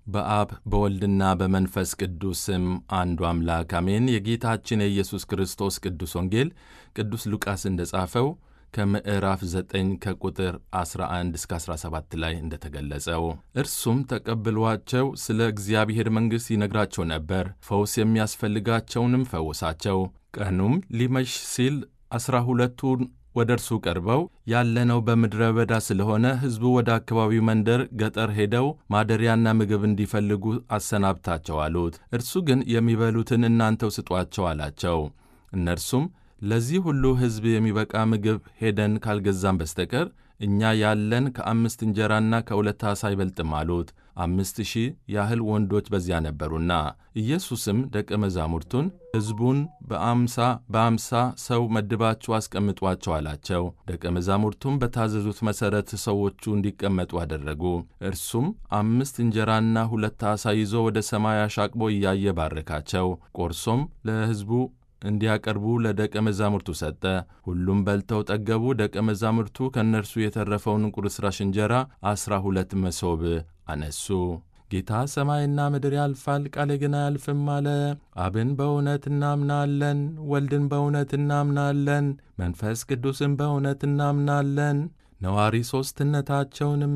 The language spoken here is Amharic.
በአብ በወልድና በመንፈስ ቅዱስ ስም አንዱ አምላክ አሜን። የጌታችን የኢየሱስ ክርስቶስ ቅዱስ ወንጌል ቅዱስ ሉቃስ እንደ ጻፈው ከምዕራፍ 9 ከቁጥር 11 እስከ 17 ላይ እንደተገለጸው እርሱም ተቀብሏቸው ስለ እግዚአብሔር መንግሥት ይነግራቸው ነበር። ፈውስ የሚያስፈልጋቸውንም ፈወሳቸው። ቀኑም ሊመሽ ሲል ዐሥራ ሁለቱን ወደ እርሱ ቀርበው ያለነው በምድረ በዳ ስለሆነ ሕዝቡ ወደ አካባቢው መንደር ገጠር ሄደው ማደሪያና ምግብ እንዲፈልጉ አሰናብታቸው አሉት። እርሱ ግን የሚበሉትን እናንተው ስጧቸው አላቸው። እነርሱም ለዚህ ሁሉ ሕዝብ የሚበቃ ምግብ ሄደን ካልገዛም በስተቀር እኛ ያለን ከአምስት እንጀራና ከሁለት ዓሣ አይበልጥም አሉት። አምስት ሺህ ያህል ወንዶች በዚያ ነበሩና። ኢየሱስም ደቀ መዛሙርቱን ሕዝቡን በአምሳ በአምሳ ሰው መድባችሁ አስቀምጧቸው አላቸው። ደቀ መዛሙርቱም በታዘዙት መሠረት ሰዎቹ እንዲቀመጡ አደረጉ። እርሱም አምስት እንጀራና ሁለት ዓሣ ይዞ ወደ ሰማይ አሻቅቦ እያየ ባረካቸው። ቆርሶም ለሕዝቡ እንዲያቀርቡ ለደቀ መዛሙርቱ ሰጠ። ሁሉም በልተው ጠገቡ። ደቀ መዛሙርቱ ከእነርሱ የተረፈውን ቁርስራሽ እንጀራ ዐሥራ ሁለት መሶብ አነሱ። ጌታ ሰማይና ምድር ያልፋል፣ ቃሌ ግን አያልፍም አለ። አብን በእውነት እናምናለን፣ ወልድን በእውነት እናምናለን፣ መንፈስ ቅዱስን በእውነት እናምናለን፣ ነዋሪ ሦስትነታቸውንም